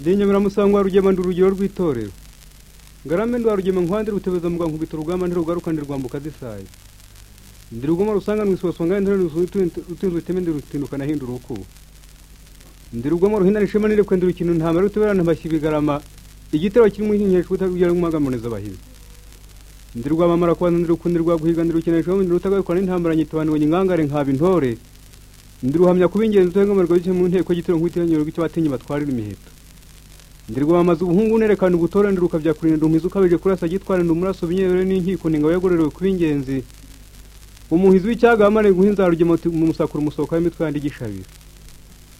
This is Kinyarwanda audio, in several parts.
ndenyamira musangwa rugema ndi urugero rw'itorero ngarame ndwa rugema nkwande rutebeza mu rwankubita urugamba ntirugaruka ndirwambuka zisaye ndi rugoma rusanga mwisoswa ngane ntirani rutinzwe iteme ndirutindukana ahinda urukubo ndi rugoma ruhindana ishema nirekwe ndi rukino ntamara ruteberana ntambashya ibigarama igitero kirimo inkingesho utagira nk'umuhagamuriza abahizi ndi rwamamara kubanza ndi rukundi rwaguhiga ndi rukinisha ndi rutagaruka n'intambara nyitabanibonye ingangare nkaba intore ndi ruhamya kuba ingenzi utuhengamirwa bike mu nteko y'igitero nk'uwitiranyo rw'icyo batinye batwarira imiheto ndi rwamamaza ubuhungu nerekana ubutore ndi rukabyakurinda umuhizi ukabije kurasa agitwara ndi umuraso binyerere n'inkiko ninga yagorerewe kuba ingenzi umuhizi w'icyaga wamare guha inzarugema mu musakura umusohoka w'imitwe yandi igishabira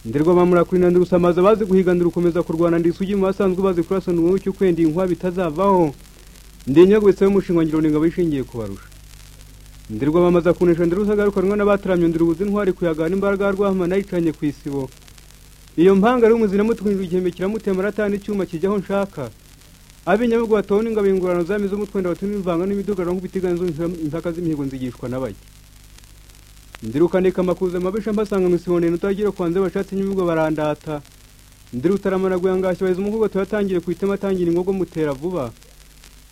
ndirwamamura kurinda ndi rusamaza bazi guhiga ndi rukomeza kurwana ndi isugi mu basanzwe bazi kurasa ndi umucyo kwenda inkwa bitazavaho ndi inyogwetse y'umushingwangiro ni ingabo ishingiye kubarusha ndi rwamamaza kunesha ndi rusagaruka rumwe n'abataramye ndi rubuze intwari kuyagana imbaraga rwahama nayicanye ku isibo iyo mpanga ari umuzina mutwinjira igihembe kiramutema aratanga icyuma kijyaho nshaka ab'inyabugwa batona ingabo ingorano zami z'umutwenda batumye imvanga n'imidugaro nk'ubutiganyizo impaka z'imihigo nzigishwa n'abajya ndirukanika amakuza amabisha mbasanga mu isiboneye nutagira kwanze bashatse nyubwo barandata ndirutaramana guyangasha baheza umuvugo tuyatangiye ku itema atangira ingogo mutera vuba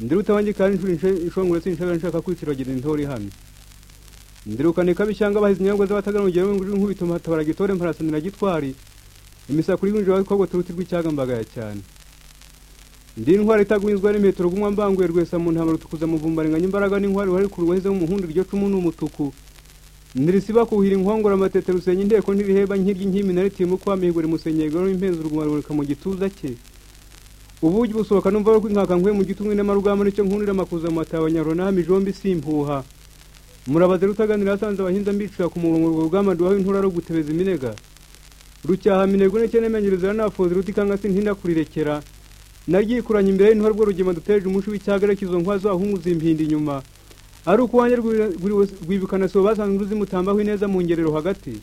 ndirutabangikaa inshuro inshongore sinshabira nshaka kwitiragira intore ihamye ndirukanika bishyanga bahize inyagwa z'abatagana urugero w'inguriro nkubito mpatabara gitore mparasanira gitwari imisakura y'ubwinjira wabikogwa turuti rw'icyaga mbagaya cyane ndi intwari itagwinzwa n'imiheto rugumwa mbanguye rwesa mu ntama rutukuza muvumbarenganya imbaraga n'intwari ruhari ku rubahize mu muhundi iryo cumu ni umutuku ndirisiba kuhira inkongora amatete rusenya inteko ntiriheba nkirya inkimi na ritimu kwa mihigo rimusenyegero n'impenzi uruguma ruboneka mu gituza cye ubugi busohoka numva rw'inkaka nkwe mu gitumwe n'amarugamba nicyo nkunira amakuza mu mataba nyarona mijombi simpuha murabaze rutaganira asanze abahinza mbicira ku murongo urwo rugamba nduhaho intura ro gutebeza iminega rucyaha minego n'icyo nemenyereza n'abafozi rutikanga sintinda kurirekera naryikuranye imbere y'intuha rwo rugema duteje umushi w'icyagarekizo nkwazo ahunguza impinda inyuma ari uko wanjye rwibukana sibo basanzwe uzimutambaho ineza mu ngerero hagati